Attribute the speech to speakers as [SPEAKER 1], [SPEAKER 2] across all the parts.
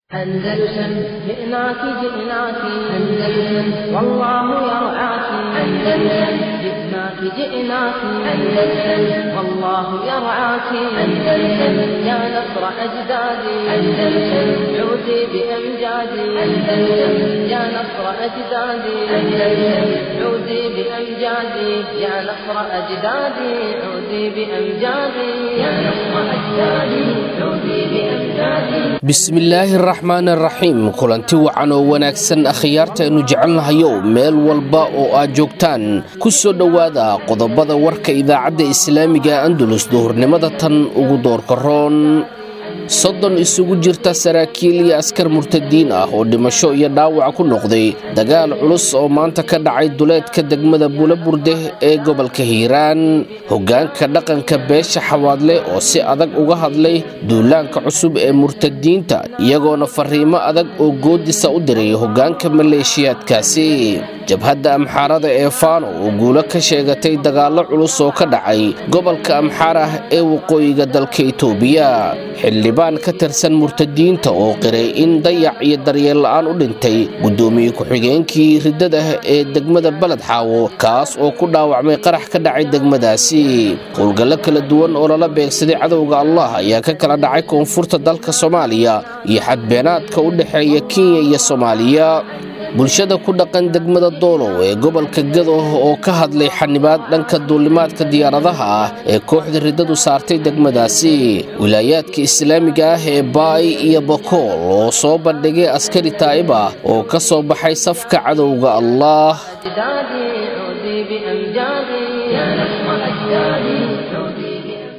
[SPEAKER 1] أندلسن جئناك جئناك أندلسن والله يرعاك أندلسن جئناك جئناك أندلسن والله يرعاك أندلسن يا نصر أجدادي أندلسن عودي بأمجادي أندلسن يا نصر أجدادي أندلسن عودي بأمجادي يا نصر أجدادي عودي بأمجادي يا نصر أجدادي عودي بأمجادي
[SPEAKER 2] bismillaahi araxmaan araxiim kulanti wacan oo wanaagsan akhyaartaaynu jecelnahayow meel walba oo aad joogtaan ku soo dhowaada qodobada warka idaacadda islaamiga andulus duhurnimada tan ugu doorka roon soddon isugu jirta saraakiil iyo askar murtadiin ah oo dhimasho iyo dhaawac ku noqday dagaal culus oo maanta ka dhacay duleedka degmada buulaburde ee gobolka hiiraan hoggaanka dhaqanka beesha xawaadle oo si adag uga hadlay duulaanka cusub ee murtadiinta iyagoona fariimo adag oo goodisa u diray hoggaanka maleeshiyaadkaasi jabhadda amxaarada ee faano oo guulo ka sheegatay dagaallo culus oo ka dhacay gobolka amxaar ah ee waqooyiga dalka itoobiya xildhibaan ka tirsan murtadiinta oo qiray in dayac iyo daryeel la'aan u dhintay guddoomiye ku-xigeenkii riddadah ee degmada baled xaawo kaas oo ku dhaawacmay qarax ka dhacay degmadaasi howlgallo kala duwan oo lala beegsaday cadowga allah ayaa ka kala dhacay koonfurta dalka soomaaliya iyo xadbeenaadka u dhexeeya kenya iyo soomaaliya bulshada ku dhaqan degmada doolow ee gobolka gado oo ka hadlay xanibaad dhanka duulimaadka diyaaradaha ah ee kooxda riddadu saartay degmadaasi wilaayaadka islaamiga ah ee baay iyo bakool oo soo bandhigay askari taa'ib ah oo ka soo baxay safka cadowga allah
[SPEAKER 1] أجدادي عودي بأمجادي يا نصر أجدادي عودي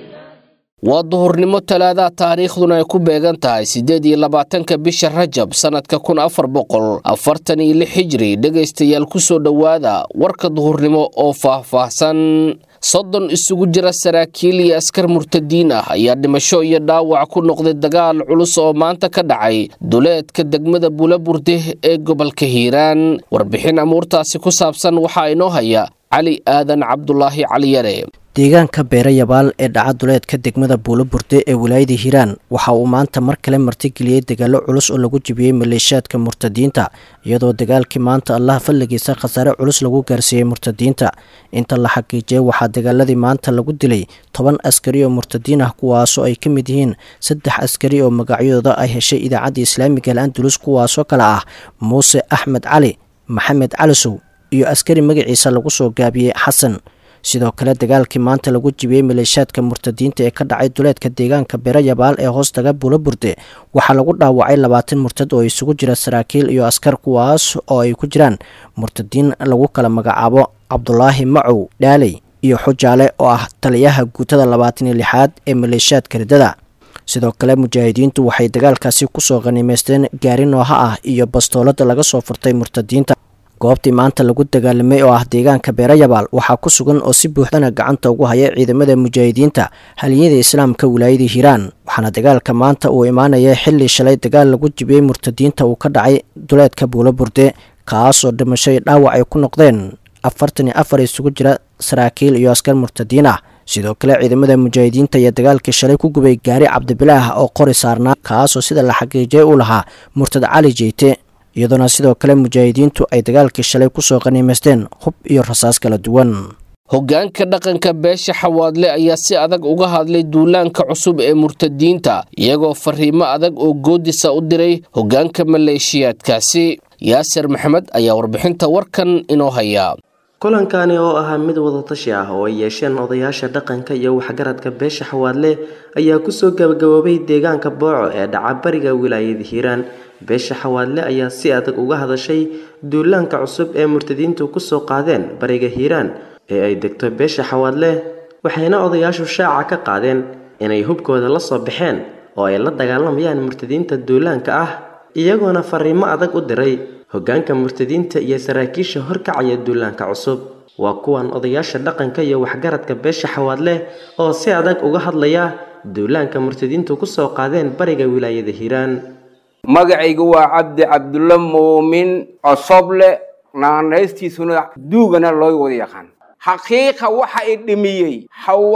[SPEAKER 2] waa duhurnimo talaadaha taariikhduna ay ku beegan tahay siddeed iyo labaatanka bisha rajab sannadka kun afar boqol afartan iyo lix hijri dhegaystayaal ku soo dhowaada warka duhurnimo oo faah-faahsan soddon isugu jira saraakiil iyo askar murtadiin ah ayaa dhimasho iyo dhaawac ku noqday dagaal culus oo maanta ka dhacay duleedka degmada buulaburde ee gobolka hiiraan warbixin amuurtaasi ku saabsan waxaa inoo haya cali aadan cabdulaahi caliyare
[SPEAKER 3] deegaanka beere yabaal ee dhaca duleedka degmada buulaburde ee wilaayada hiiraan waxa uu maanta mar kale martigeliyey dagaallo culus oo lagu jibiyey maleeshiyaadka murtadiinta iyadoo dagaalkii maanta allaha falligiisa khasaare culus lagu gaarsiiyey murtadiinta inta la xaqiijiyey waxaa dagaaladii maanta lagu dilay toban askari oo murtadiin ah kuwaasoo ay ka mid yihiin saddex askari oo magacyadooda ay heshay idaacadda islaamiga al andulus kuwaasoo kale ah muuse axmed cali maxamed calisow iyo askari magaciisa lagu soo gaabiyey xasan sidoo kale dagaalkii maanta lagu jibiyey maleeshiyaadka murtadiinta ee ka dhacay duleedka deegaanka bere yabaal ee hoostaga buulaburde waxaa lagu dhaawacay labaatan murtad oo isugu jira saraakiil iyo askar kuwaas oo ay ku jiraan murtadiin lagu kala magacaabo cabdulaahi macow dhaaley iyo xujaale oo ah taliyaha guutada labaatan iyo lixaad ee maleeshiyaadka riddada sidoo kale mujaahidiintu waxay dagaalkaasi kusoo qaniimeysteen gaari nooha ah iyo bastoolada laga soo furtay murtadiinta goobtii maanta lagu dagaalamay oo ah deegaanka beere yabaal waxaa ku sugan oo si buuxdana gacanta ugu haya ciidamada mujaahidiinta haliyada islaamka wilaayada hiiraan waxaana dagaalka maanta uu imaanaya xilli shalay dagaal lagu jibiyey murtadiinta uu ka dhacay duleedka buulaburde kaasoo dhimasho iyo dhaawac ay ku noqdeen afartan iyo afar isugu jira saraakiil iyo askar murtadiin ah sidoo kale ciidamada mujaahidiinta ayaa dagaalkii shalay ku gubay gaari cabdibilaah oo qori saarnaa kaasoo sida la xaqiijiyay u lahaa murtad cali jeyte iyadoona sidoo kale mujaahidiintu ay dagaalkii shalay kusoo qaniimaysteen hub iyo rasaas kala duwan
[SPEAKER 2] hoggaanka dhaqanka beesha xawaadle ayaa si adag uga hadlay duulaanka cusub ee murtadiinta iyagoo fariimo adag oo goodisa u diray hoggaanka maleeshiyaadkaasi yaasir maxamed ayaa warbixinta warkan inoo haya
[SPEAKER 4] kulankani oo ahaa mid wadatashi ah oo ay yeesheen odayaasha dhaqanka iyo waxgaradka beesha xawaadle ayaa kusoo gabagaboobay deegaanka booco ee dhaca bariga wilaayada hiiraan beesha xawaadle ayaa si adag uga hadashay duulaanka cusub ee murtadiintu kusoo qaadeen bariga hiiraan ee ay degto beesha xawaadle waxayna odayaashu shaaca ka qaadeen inay hubkooda la soo baxeen oo ay la dagaalamayaan murtadiinta duulaanka ah iyagoona fariimo adag u diray hoggaanka murtadiinta iyo saraakiisha horkacaya duulaanka cusub waa kuwan odayaasha dhaqanka iyo waxgaradka beesha xawaadle oo si adag uga hadlaya duulaanka murtadiintu kusoo qaadeen bariga wilaayada hiiraan
[SPEAKER 5] magacaygu waa cabdi cabdulla muumin cosoble naanaystiisuna duugana loo wada yaqaan xaqiiqa waxa i dhimiyey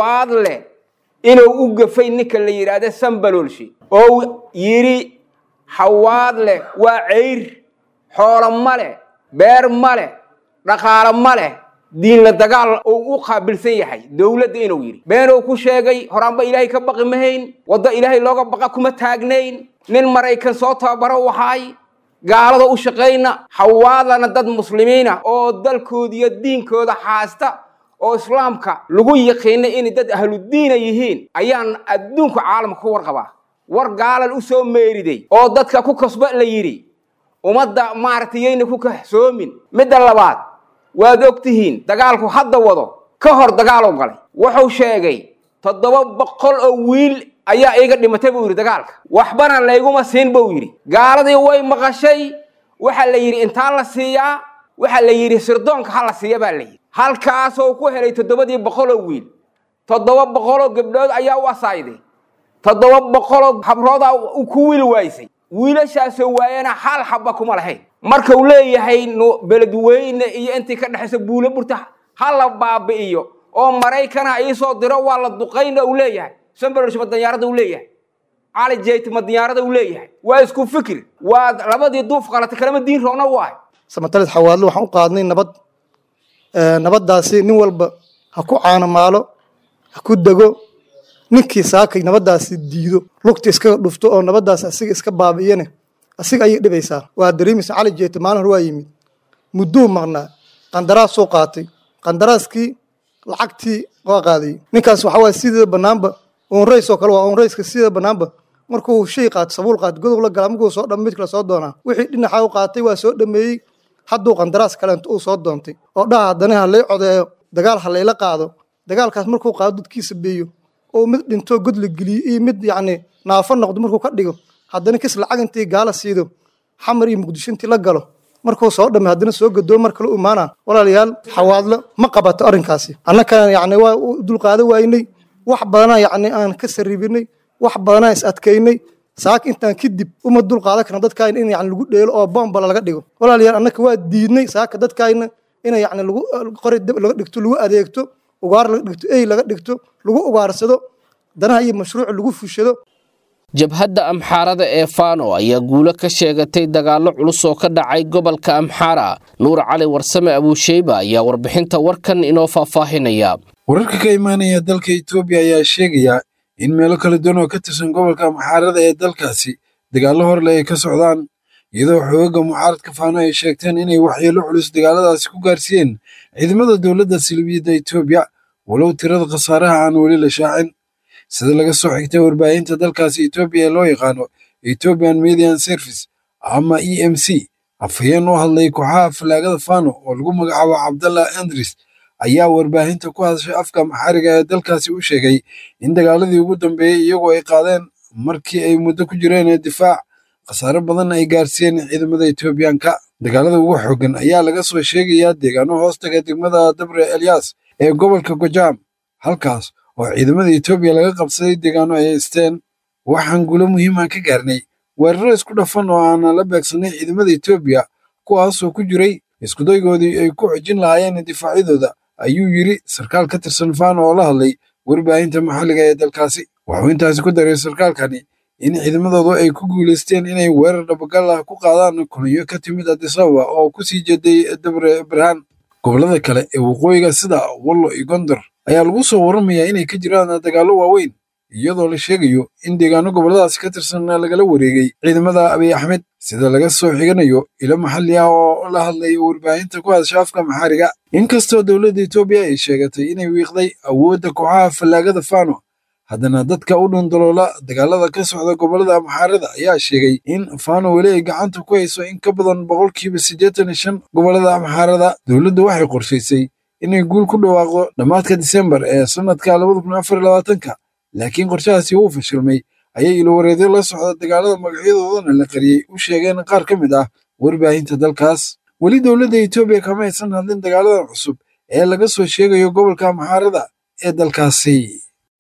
[SPEAKER 5] xawaadle inuu u gafay ninka la yidhaahda sambaloolshi oo yidhi xawaad leh waa ceyr xoolo ma leh beer ma leh dhaqaalo ma leh diinla dagaal uu u qaabilsan yahay dowladda inuu yidhi beenuu ku sheegay horaanba ilaahay ka baqi mahayn waddo ilaahay looga baqa kuma taagnayn nin maraykan soo tababaro waxaay gaalada u shaqayna xawaadana dad muslimiina oo dalkooda iyo diinkooda haasta oo islaamka lagu yaqiina inay dad ahludiina yihiin ayaan adduunka caalamka ku warqabaa war gaalal u soo meeriday oo dadka ku kasba la yidhi ummadda maaragtay yayna ku kahsoomin midda labaad waad og tihiin dagaalku hadda wado ka hor dagaalow galay wuxuu sheegay toddoba boqol oo wiil ayaa iiga dhimatay buu yidhi dagaalka waxbana layguma siin buu yidhi gaaladii way maqashay waxaa la yidhi intaa la siiyaa waxaa la yidhi sirdoonka ha la siiya baa la yidhi halkaasoo ku helay toddobadii boqoloo wiil toddoba boqoloo gabdhood ayaa u asaayday toddoba boqoloo habroodaa ku wiil waaysay wiilashaasoo waayana hal xabba kuma lahayn markau leeyahay beledweyne iyo intii ka dhexaysa buulo burta ha la baabi'iyo oo maraykana iisoo diro waa la duqayna uu leeyahay sambersh ma danyaarada uu leeyahay cali jeyt ma danyaarada uu leeyahay waa isku fikir waa labadii duuf qalatay kalama diin roona waay
[SPEAKER 6] samatalid xawaadlo waxaan u qaadnay nabad nabaddaasi nin walba ha ku caanamaalo ha ku dego ninkii saakay nabaddaasi diido lugta iskaga dhufto oo nabaddaasi asiga iska baabi'iyane asiga ayay dhibaysaa waa dareemaysa cali jeete maalin hore waa yimid mudduu maqnaa qandaraasuu qaatay qandaraaskii lacagtii waa qaadayey ninkaas waxaa waaya sidii bannaanba onrays oo kale waa onrayska sida bannaanba markuu shay qaato sabuul qaato godob la gala markuu soo dham mid kale soo doonaa wixii dhinaxa u qaatay waa soo dhameeyey hadduu qandaraas kale inta uu soo doontay oo dhaha haddana ha lay codeeyo dagaal ha layla qaado dagaalkaas markuu qaado dadkiisa beeyo oo mid dhintoo god la geliyo iyo mid yacni naafo noqdo markuu ka dhigo haddana kis lacag intii gaala siido xamar iyo muqdisho intii la galo markuu soo dhammay haddana soo gadoo mar kale u imaanaa walaalayaal xawaadlo ma qabato arrinkaasi annakana yacni waa u dulqaado waynay wax badanaa yacni aan ka sarribinay wax badanaa is adkaynay saaka intaan kadib uma dulqaadan karna dadkaayna in yani lagu dheelo oo bombala laga dhigo walaalayaal annaka waa diidnay saaka dadkaayna ina yani lagu qori dab laga dhigto lagu adeegto ugaar laga dhigto ey laga dhigto lagu ugaarsado danaha iyo mashruuc lagu fushado
[SPEAKER 2] jabhadda amxaarada ee fano ayaa guulo ka sheegatay dagaallo culus oo ka dhacay gobolka amxaara nuur cali warsame abuusheyba ayaa warbixinta warkan inoo faahfaahinaya
[SPEAKER 7] wararka ka imaanaya dalka etoobiya ayaa sheegaya in meelo kala duwan oo ka tirsan gobolka amxaarada ee dalkaasi dagaallo horle ay ka socdaan iyadoo xoogaga mucaaradka faano ay sheegteen inay waxyeelo culus dagaaladaasi ku gaarsiiyeen ciidamada dowladda silibiyadda etoobiya walow tirada khasaaraha aan weli la shaacin sida laga soo xigtay warbaahinta dalkaasi etoobiya ee loo yaqaano ethiopian median service ama e m c afhayeen u hadlay kooxaha fallaagada fano oo lagu magacaabo cabdallah andris ayaa warbaahinta ku hadashay afka maxariga ee dalkaasi u sheegay in dagaaladii ugu dambeeyey iyagoo ay qaadeen markii ay muddo ku jireen difaac khasaare badan ay gaarsiiyeen ciidamada etoobiyaanka dagaalada ugu xooggan ayaa laga soo sheegayaa deegaano hoostaga degmada dabre elyaas ee gobolka gojaam halkaas oo ciidamada etoobiya laga qabsaday deegaano ay haysteen waxaan guulo muhiiman ka gaarnay weeraro isku dhafan oo aanan la beegsanay ciidamada etoobiya kuwaasoo ku jiray iskudaygoodii ay ku xojin lahaayeen difaacyadooda ayuu yidri sarkaal ka tirsan fano oo la hadlay warbaahinta maxalliga ee dalkaasi wuxuu intaasi ku daray sarkaalkani in ciidamadoodu ay ku guulaysteen inay weerar dhabagal ah ku qaadaan kulmiyo ka timid adisababa oo ku sii jeeday dabre barhaan gobollada kale ee waqooyiga sida wallo iyo gondor ayaa lagu soo warramayaa inay ka jiraan dagaallo waaweyn iyadoo la sheegayo in deegaano gobolladaasi ka tirsan lagala wareegay ciidamada abiy axmed sida laga soo xiganayo ilo maxalli ah oo la hadlay warbaahinta ku hadasha afka maxaariga inkastoo dowladda etoobiya ay sheegatay inay wiiqday awoodda kooxaha fallaagada fano haddana dadka u dhundaloola dagaalada ka socda gobollada amxaarada ayaa sheegay in fano weli ay gacanta ku hayso in ka badan boqolkiiba siddeetan iyo shan gobollada amxaarada dowladdu waxay qorshaysay inay guul ku dhawaaqdo dhammaadka disembar ee sannadka labada kun afar iyo labaatanka laakiin qorshahaasi wuu fashilmay ayay ilowareedyo la socda dagaalada magacyadoodana la qariyey u sheegeen qaar ka mid ah warbaahinta dalkaas weli dowladda etoobiya kama aysan hadlin dagaaladan cusub ee laga soo sheegayo gobolka amxaarada ee dalkaasi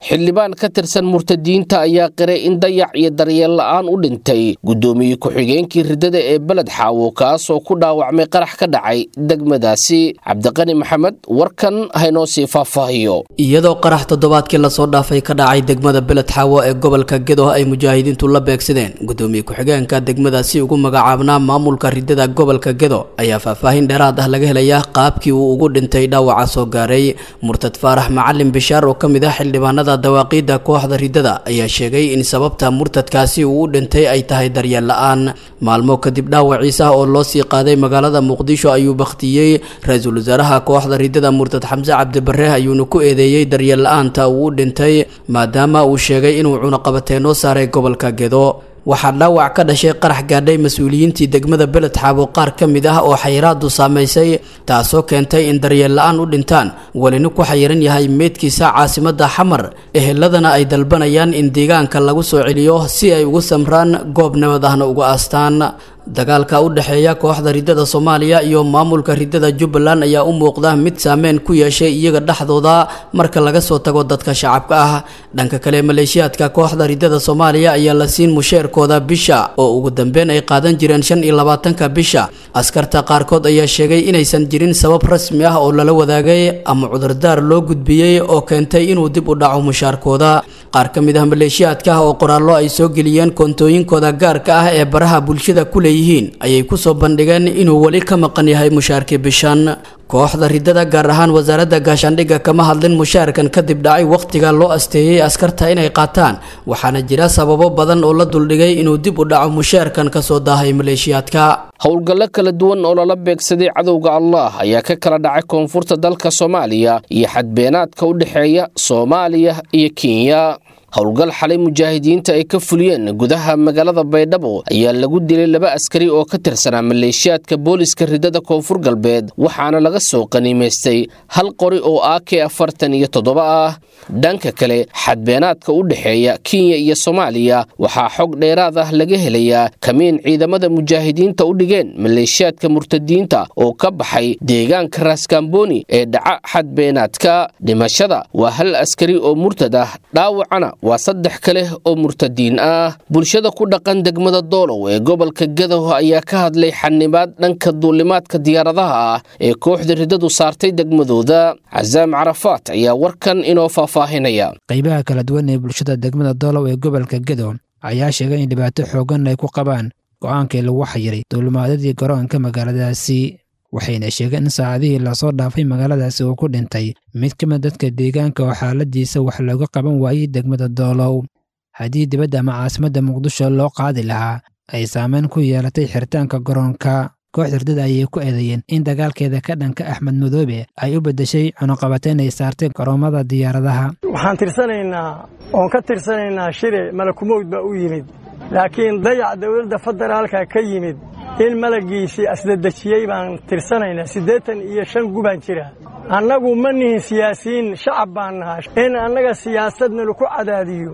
[SPEAKER 2] xildhibaan ka tirsan murtadiinta ayaa qiray in dayac iyo daryeel la'aan u dhintay guddoomiye ku-xigeenkii riddada ee beled xaawo kaasoo ku dhaawacmay qarax ka dhacay degmadaasi cabdiqani maxamed warkan haynoo sii faahfaahiyo
[SPEAKER 8] iyadoo qarax toddobaadkii lasoo dhaafay ka dhacay degmada beled xaawo ee gobolka gedo ay mujaahidiintu la beegsadeen guddoomiye ku-xigeenka degmadaasi ugu magacaabnaa maamulka riddada gobolka gedo ayaa faahfaahin dheeraad ah laga helaya qaabkii uu ugu dhintay dhaawaca soo gaaray murtad faarax macalin bishaar oo ka mid ah xildhibaanada dawaaqiidda kooxda riddada ayaa sheegay in sababta murtadkaasi uu u dhintay ay tahay daryeel la-aan maalmo kadib dhaawaciisa oo loo sii qaaday magaalada muqdisho ayuu bakhtiyey ra-iisul wasaaraha kooxda riddada murtad xamse cabdibarre ayuuna ku eedeeyey daryeel la-aanta uu u dhintay maadaama uu sheegay inuu cunaqabateenoo saaray gobolka gedo waxaa dhaawac ka dhashay qarax gaadhay mas-uuliyiintii degmada beled xaabo qaar ka mid ah oo xayiraadu saamaysay taasoo keentay in daryeel la-aan u dhintaan welina ku xayiran yahay meydkiisa caasimadda xamar eheladana ay dalbanayaan in deegaanka lagu soo celiyo si ay ugu samraan goob nabad ahna uga aastaan dagaalka u dhexeeya kooxda riddada soomaaliya iyo maamulka riddada jubbaland ayaa u muuqda mid saameyn ku yeeshay iyaga dhexdooda marka laga soo tago dadka shacabka ah dhanka kale maleeshiyaadka kooxda riddada soomaaliya ayaa la siin musheerkooda bisha oo ugu dambeyn ay qaadan jireen shan iyo labaatanka bisha askarta qaarkood ayaa sheegay inaysan jirin sabab rasmi ah oo lala wadaagay ama cudurdaar loo gudbiyey oo keentay inuu dib u dhaco mushaarkooda qaar ka mid ah maleeshiyaadka ah oo qoraallo ay soo geliyeen koontooyinkooda gaarka ah ee baraha bulshada ku leeyihiin ayay kusoo bandhigeen inuu weli ka maqan yahay mushaarkii bishan kooxda riddada gaar ahaan wasaaradda gaashaandhigga kama hadlin mushaarkan kadib dhacay wakhtiga loo asteeyey askarta inay qaataan waxaana jira sababo badan oo la duldhigay inuu dib u dhaco mushaarkan kasoo daahay maleeshiyaadka
[SPEAKER 2] howlgallo kala duwan oo lala beegsaday cadowga allah ayaa ka kala dhacay koonfurta dalka soomaaliya iyo xadbeenaadka u dhexeeya soomaaliya iyo kenya howlgal xalay mujaahidiinta ay ka fuliyeen gudaha magaalada baydhabo ayaa lagu dilay laba askari oo ka tirsanaa maleeshiyaadka booliska riddada koonfur galbeed waxaana laga soo qaniimaystay hal qori oo ak afartan iyo toddoba ah dhanka kale xadbeenaadka u dhexeeya kenya iyo soomaaliya waxaa xog dheeraad ah laga helayaa kamiin ciidamada mujaahidiinta u dhigeen maleeshiyaadka murtadiinta oo ka baxay deegaanka raaskamboni ee dhaca xadbeenaadka dhimashada waa hal askari oo murtad ah dhaawacana waa saddex kale oo murtadiin ah bulshada ku dhaqan degmada doolow ee gobolka gadow ayaa ka hadlay xanibaad dhanka duulimaadka diyaaradaha ah ee kooxda riddadu saartay degmadooda casaam carafaat ayaa warkan inoo faahfaahinaya
[SPEAKER 9] qaybaha kala duwan ee bulshada degmada doolow ee gobolka gadow ayaa sheegay in dhibaato xoogan ay ku qabaan go'aankii lagu xayiray duulimaadadii garoonka magaaladaasi waxayna sheegeen in saacadihii lasoo dhaafay magaaladaasi uu ku dhintay mid ka mid dadka deegaanka oo xaaladiisa wax looga qaban waayey degmada doolow haddii dibadda ama caasimadda muqdisho loo qaadi lahaa ay saameyn ku yeelatay xiritaanka garoonka kooxda riddada ayay ku eedeeyeen in dagaalkeeda ka dhanka axmed madoobe ay u beddeshay cunuqabateyn ay saartay garoomada diyaaradaha
[SPEAKER 10] waxaan tirsanaynaa oon ka tirsanaynaa shire malakumowd baa u yimid laakiin dayac dowladda federaalka ka yimid in malaggiisii asdadejiyey baan tirsanaynaa siddeetan iyo shan gubaan jira annagu ma nihin siyaasiyiin shacab baan nahaa in annaga siyaasadna laku cadaadiyo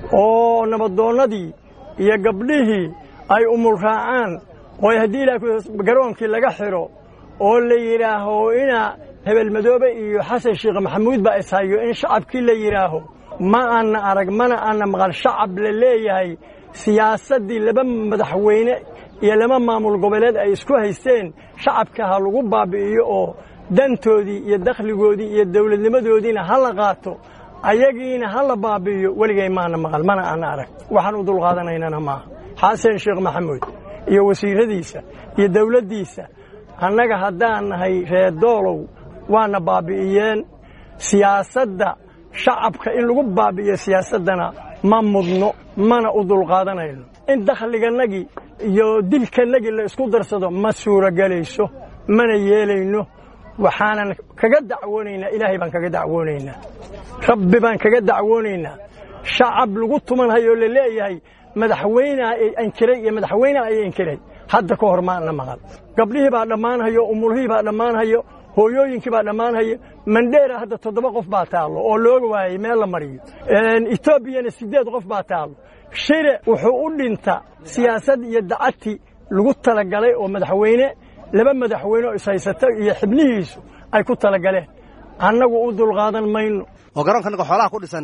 [SPEAKER 10] oo nabadoonnadii iyo gabdhihii ay umul raacaan oo haddii ilaa garoonkii laga xidho oo la yidhaaho ina hebel madoobe iyo xasan sheekh maxamuud baa ishayo in shacabkii la yidhaaho ma aanna arag mana aanna maqal shacab la leeyahay siyaasaddii laba madaxweyne iyo laba maamul goboleed ay isku haysteen shacabka ha lagu baabi'iyo oo dantoodii iyo dakhligoodii iyo dawladnimadoodiina ha la qaato ayagiina ha la baabi'iyo weligay maana maqal mana aanna arag waxaan u dulqaadanaynana maaha xasan sheekh maxamuud iyo wasiiradiisa iyo dawladdiisa annaga haddaan nahay reer doolow waana baabi'iyeen siyaasadda shacabka in lagu baabi'iyo siyaasaddana ma mudno mana u dulqaadanayno in dakhligannagii iyo dilkannagii la isku darsado ma suuragelayso mana yeelayno waxaanan kaga dacwoonaynaa ilaahay baan kaga dacwoonaynaa rabbi baan kaga dacwoonaynaa shacab lagu tumanhayo la leeyahay madaxweyneha ay ankiray iyo madaxweyneha ay ankiray hadda ka hor maana maqal gabdhihii baa dhammaanhayo umulhihii baa dhammaanhayo hooyooyinkii baa dhammaanhayo mandheera hadda toddoba qof baa taallo oo looga waayey meel la mariyo etoobiyana siddeed qof baa taallo shire wuxuu u dhinta siyaasad iyo dacadti lagu talagalay oo madaxweyne laba madaxweyne oo ishaysata iyo xibnihiisu ay ku talagaleen annagu u dulqaadan mayno
[SPEAKER 11] oo garoonka annaga xoolaha ku dhisannay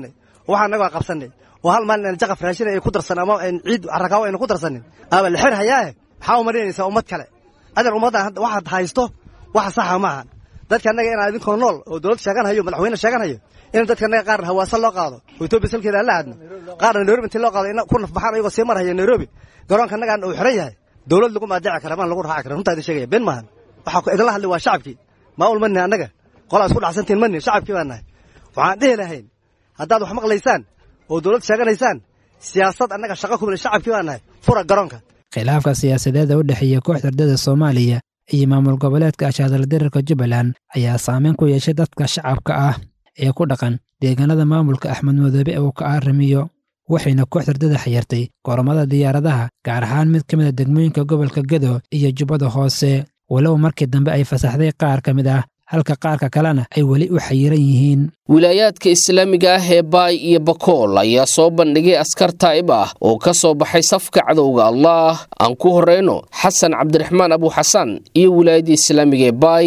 [SPEAKER 11] waxaa naga waa qabsanay oo hal maalin aan jaqaf raashin ay ku darsan ama ciid carrakaawo aynu ku darsanin aba la xir hayaahe maxaa u marinaysaa ummad kale adeer ummaddan hadda waxaad haysto waxa saxa maahan dadka annaga inaan idinkoo nool oo dowlad sheegan hayo madaxweyne sheegan hayo in dadka annaga qaarna hawaasa loo qaado oo etoobiya salkeeda aan la aadno qaarna nairobi intii loo qaado in ku nafbaxaan ayagoo sii marhaya nairobi garoonka annagaan uu xiran yahay dowlad lagu maadaaci kara maan lagu raaci kara runtaa idin sheegaya been maahan waxaa idinla hadlay waa shacabkii maamul ma nihin annaga qolaa isku dhacsantiin ma nihin shacabkii baan nahay waxaan dhihi lahayn haddaad wax maqlaysaan oo dowlad sheeganaysaan siyaasad annaga shaqa kumila shacabkii baan nahay fura garoonka
[SPEAKER 9] khilaafka siyaasadeeda u dhexeeya kooxda ardada soomaaliya iyo maamul goboleedka ashaadaldirarka jubbaland ayaa saameyn ku yeeshay dadka shacabka ah ee ku dhaqan deegaanada maamulka axmed madoobe uu ka arrimiyo waxayna kooxda ardada xayirtay goromada diyaaradaha gaar ahaan mid ka mid a degmooyinka gobolka gedo iyo jubbada hoose walow markii dambe ay fasaxday qaar ka mid ah halka qaarka kalena ay weli u xayiran yihiin
[SPEAKER 2] wilaayaadka islaamiga ah ee baay iyo bakool ayaa soo bandhigay askar taa'ib ah oo ka soo baxay safka cadowga allah aan ku horrayno xasan cabdiraxmaan abuuxasan iyo wilaayadda islaamiga ee baay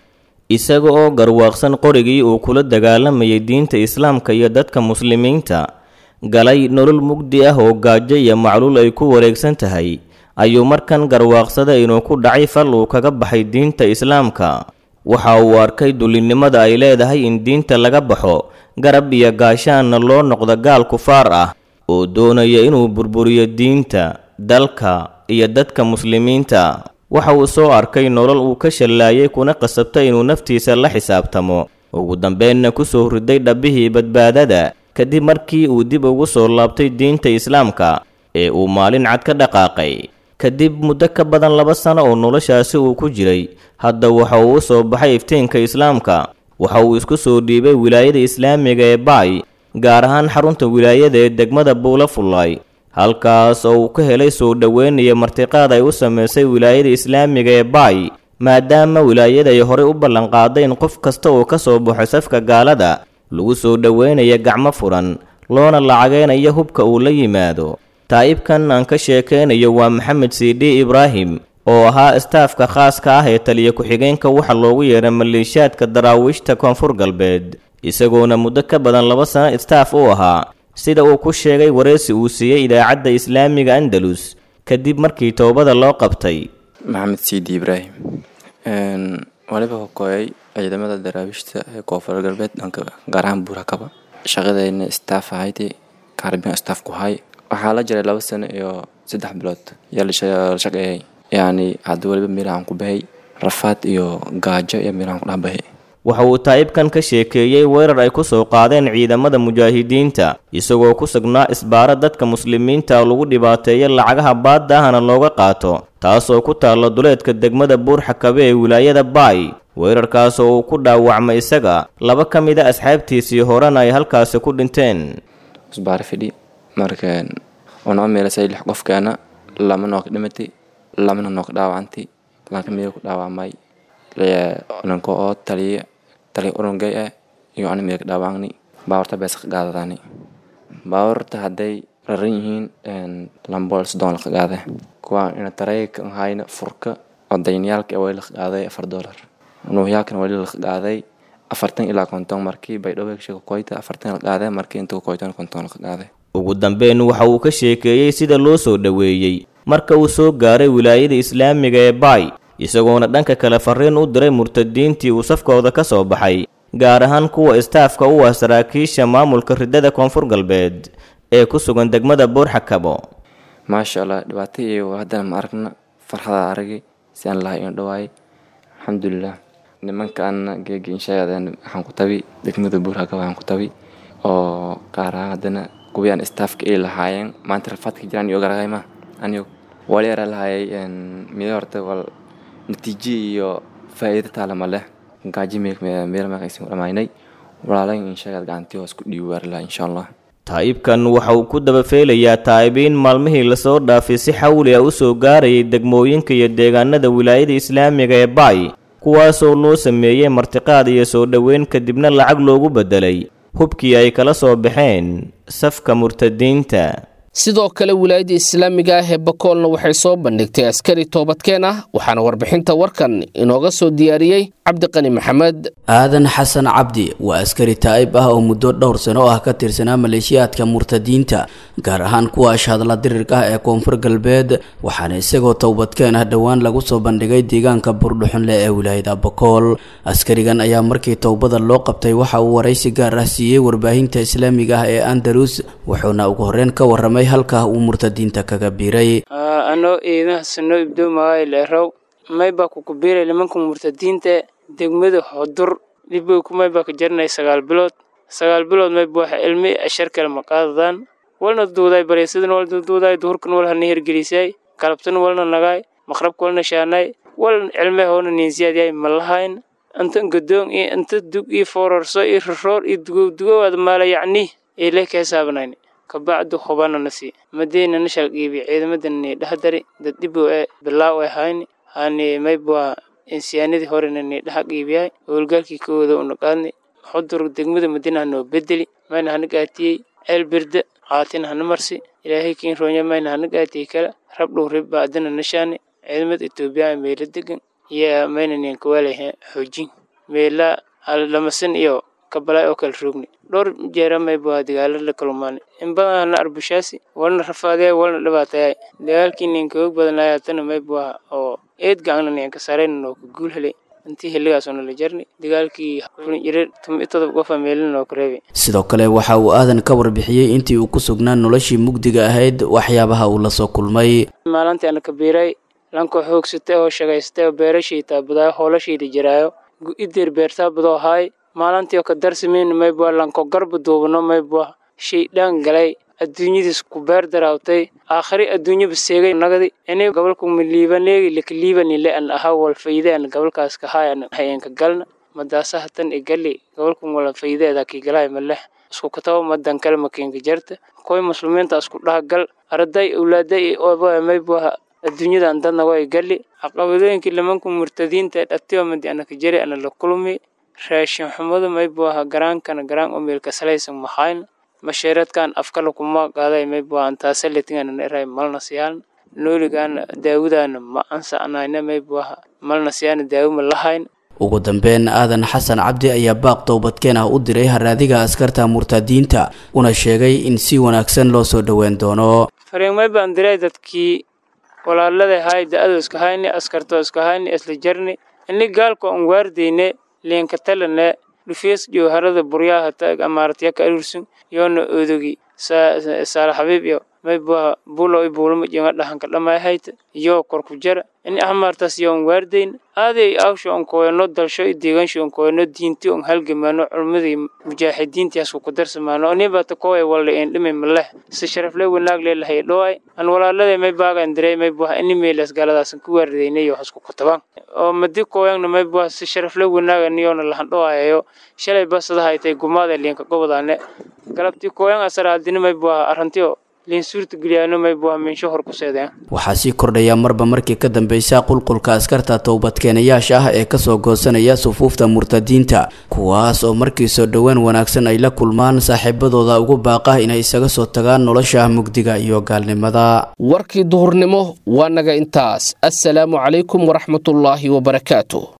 [SPEAKER 12] isaga oo garwaaqsan qorigii uu kula dagaalamayay diinta islaamka iyo dadka muslimiinta galay nolol mugdi ah oo gaajo iyo macluul ay ku wareegsan tahay ayuu markan garwaaqsaday inuu ku dhacay fal uu kaga baxay diinta islaamka waxa uu arkay dulinimada ay leedahay in diinta laga baxo garab iyo gaashaanna loo noqdo gaal kufaar ah oo doonaya inuu burburiyo diinta dalka iyo dadka muslimiinta waxa uu soo arkay nolol uu ka shallaayay kuna qasabtay inuu naftiisa la xisaabtamo ugu dambeenna ku soo riday dhabbihii badbaadada kadib markii uu dib ugu soo laabtay diinta islaamka ee uu maalin cad ka dhaqaaqay kadib muddo ka badan laba sano oo noloshaasi uu ku jiray hadda waxa uu u soo baxay iftiinka islaamka waxa uu isku soo dhiibay wilaayada islaamiga ee baay gaar ahaan xarunta wilaayada ee degmada buula fullaay halkaas oo uu ka helay soo dhoweynaya martiqaad ay u samaysay wilaayada islaamiga ee baay maadaama wilaayada ay horey u ballanqaaday in qof kasta oo ka soo baxo safka gaalada lagu soo dhoweynaya gacmo furan loona lacageynayo hubka uu la yimaado taa'ibkan aan ka sheekaynayo waa maxamed siidhi ibraahim oo ahaa istaafka khaaska ah ee taliya ku-xigeenka waxa loogu yeedhay maleeshiyaadka daraawiishta koonfur galbeed isagoona muddo ka badan laba sano istaaf u ahaa sida uu ku sheegay wareysi uu siiyey idaacadda islaamiga andalus kadib markii toobada loo qabtay
[SPEAKER 13] maxamed siidi ibraahim waliba hokooyay ciidamada daraawiishta ee koonfur galbeed dhanka gaar ahaan buurakaba shaqadayna staff ahaydii kaarbiyan staff ku hay waxaa la jiray laba sano iyo saddex bilood yaa la shaqeeyay yacni hadda waliba meelahaan ku bahay rafaad iyo gaajo iyo meelahaan ku dhexbahay
[SPEAKER 12] waxa uu taa'ibkan ka sheekeeyey weerar ay ku soo qaadeen ciidamada mujaahidiinta isagoo ku sugnaa isbaara dadka muslimiinta lagu dhibaateeyo lacagaha baadda ahna looga qaato taasoo ku taalla duleedka degmada buurxakabe ee wilaayada baay weerarkaas oo uu ku dhaawacmay isaga laba ka mid a asxaabtiisii horena ay halkaasi ku dhinteen
[SPEAKER 13] isbaara fidhi marka unoo meelasay lix qofkeena lama nook dhimatay lamana nook dhaawacantay lanka miya ku dhaawacmay nanka oo taliya taliya urungay ah iyo ana miya ka dhaawacni baawarta bees ka qaadadaani baawarta hadday raran yihiin lambool soddon laka qaade kuwa ina tareyka hayna furka oo dayniyaalka wali laka qaaday afar dollar nuuhyaalkana wali laka qaaday afartan ilaa konton markii baydhabo sheeka koyta afartan la qaaday markii inta koytana konton laka qaaday
[SPEAKER 12] ugu dambeyn waxa uu ka sheekeeyey sida loo soo dhoweeyey marka uu soo gaaray wilaayada islaamiga ee baay isagoona dhanka kale fariin u diray murtadiintii uu safkooda ka soo baxay gaar ahaan kuwa istaafka u ah saraakiisha maamulka ridada koonfur galbeed ee ku sugan degmada buurxakabo
[SPEAKER 13] maasha allah dhibaato iyo haddana ma aragna farxada aragay si aan lahay in dhawaay alxamdulilah nimankaana geegi inshaadeen waxaan ku tabi degmada buurxakabo waxaan ku tabi oo qaar ahaan haddana kuwii aan istaafka ay lahaayeen maanta rafaadka jiraan iyo garagayma anigo wali era lahayay mida horta wal natiijo iyo faa'iido taalama leh gaaji meel maqaysan dhamaynay walaalayn inshaagaad gacantii hoos ku dhiibi waari laha insha allah
[SPEAKER 12] taa'ibkan waxa uu ku dabafeelayaa taa'ibiin maalmihii lasoo dhaafay si xawli ah u soo gaarayay degmooyinka iyo deegaanada wilaayada islaamiga ee baay kuwaasoo loo sameeyey martiqaad iyo soo dhoweyn kadibna lacag loogu beddelay hubkii ay kala soo baxeen safka murtadiinta
[SPEAKER 2] sidoo kale wilaayadda islaamiga ah ee bakoolna waxay soo bandhigtay askari toobadkeen ah waxaana warbixinta warkan inooga soo diyaariyey cabdiqani maxamed
[SPEAKER 8] aadan xasan cabdi waa askari taa'ib ah oo muddo dhowr sano ah ka tirsanaa maleeshiyaadka murtadiinta gaar ahaan kuwa ashhadla dirirka ah ee koonfur galbeed waxaana isagoo towbadkeen ah dhowaan lagu soo bandhigay deegaanka burdhuxunle ee wilaayada bakool askarigan ayaa markii towbada loo qabtay waxa uu waraysi gaar ah siiyey warbaahinta islaamiga ah ee andalus wuxuuna ugu horreyn ka warramay halkaa uu murtadiinta kaga biiray
[SPEAKER 14] anoo iidaha sano ibdoomaay leerow maybaa kukubiiray nimanka murtadiinta degmada hodur dhibowku maybaa ka jarinay sagaal bilood sagaal bilood mayba waxa ilmi ashar kale ma qaadadaan walna duuday bareysadan walna duuday duhurkan wal hana hirgelisay galabtan walna nagaay maqrabka walna shaanay wal cilme hoona niinsiyaad ma lahayn inta gadoon iyo inta dug iyo foorarso iyo roroor iyo dugow dugowaad maala yacni ile ka hisaabanayni kabacdu hubana nasi madeyna nashal qiibi ciidamadani dhahdari dad dhibow ee bilaaw ay hayni hani mayba insiyaanadii horena ni dhaha qiibiyay howlgaalkii kooda una qaadni xudur degmada madina hanoo bedeli mayna hana gaatiyey ceel birda qaatina hana marsi ilaahay kiin roonya mayna hana gaatiyey kale rab dhow rib baadina nashaani ciidamada etoobiya meela degan iyo mayna nian kawaalahe xoojin meela lamasan iyo kabalaay oo kala roogni dhowr jeera mayba dagaalo la kulmaanay in badan hana arbushaasi walna rafaadaya walna dhibaatayay dagaalkii ninka og badanaya hatana mayba oo eed gacna ninka sarayna noo ka guul helay intii xilligaas oo nala jarni dagaalkii jira todob qofa meelin noo ka reebay
[SPEAKER 8] sidoo kale waxa uu aadan ka warbixiyey intii uu ku sugnaa noloshii mugdiga ahayd waxyaabaha uu la soo kulmay
[SPEAKER 14] maalintii ana kabiiray lanko xoogsatay oo shagaystay oo beerashii taabadaa hoolashiida jiraayo idir beertaa badoo haay maalintii oo ka darsameyn mayba lanko garba duubano mayba shaydhaan galay adduunyadiis ku beer daraawtay aakhari adduunyaba seegay nagadi ini gobolku miliibaneegi lakaliibanile an ahaa wal fayde an gobolkaas ka haay an hayenka galna madaasa hatan i gali gobolku wala faydeeda ki galay maleh isku kataba madan kale makiinka jarta koy muslimiinta isku dhaha gal arday awlaaday ooba mayba adduunyadan dadna way gali caqabadooyinkii limanku murtadiinta ee dhatiyo madi anaka jari ana la kulmi raashin xumadu maybuaha garaankana garaan u meelka salaysan maxayn masheeradkan afkala kuma qaaday maybuaha antaasaletingana eray malna siyaan nooligaana daawudaana ma ansacnayna maybuaha malna siyaana daawo ma lahayn
[SPEAKER 8] ugu dambeyn aadan xasan cabdi ayaa baaq towbadkeen ah u diray haraadiga askarta murtadiinta una sheegay in si wanaagsan loo soo dhoweyn doono
[SPEAKER 14] fariimay baan diray dadkii walaalada hay da-ado iska hayni askarto iska hayni isla jarni ini gaalka on waardeyne liinka talane dhufees jowharada buryaha taag amaaratya ka arursun yoona odogi saala xabiib iyo maybuha bulo i buulama jenga dhahanka dhamay hayta iyo korku jara ini ahmaartaas yoon waardeyn aaday awsha on koyano dalsho i deegansha on koyano diinti on halgamano culmadii mujaaxidiintiyaas ku darsamaano anibata kowe walda een dhimi maleh si sharafle wanaag leelahay dhoay an walaalada may baagan diray may buha ini meelas galadaasan ku waardeynayo hasku kutabaan oo madi koyangna may buha si sharafle wanaag aniyoona lahan dhoayayo shalay basada haytay gumaada liinka gobodane galabtii koyang asaraaldini may buha arrantiyo
[SPEAKER 8] waxaa sii kordhaya marba markii ka dambeysa qulqulka askarta towbadkeenayaasha ah ee kasoo goosanaya sufuufta murtadiinta kuwaas oo markii soo dhowaan wanaagsan ay la kulmaan saaxiibadooda ugu baaqa inay isaga soo tagaan nolosha mugdiga iyo gaalnimada
[SPEAKER 2] warkii duhurnimo waa naga intaas assalaamu calaykum waraxmatullaahi wabarakaatu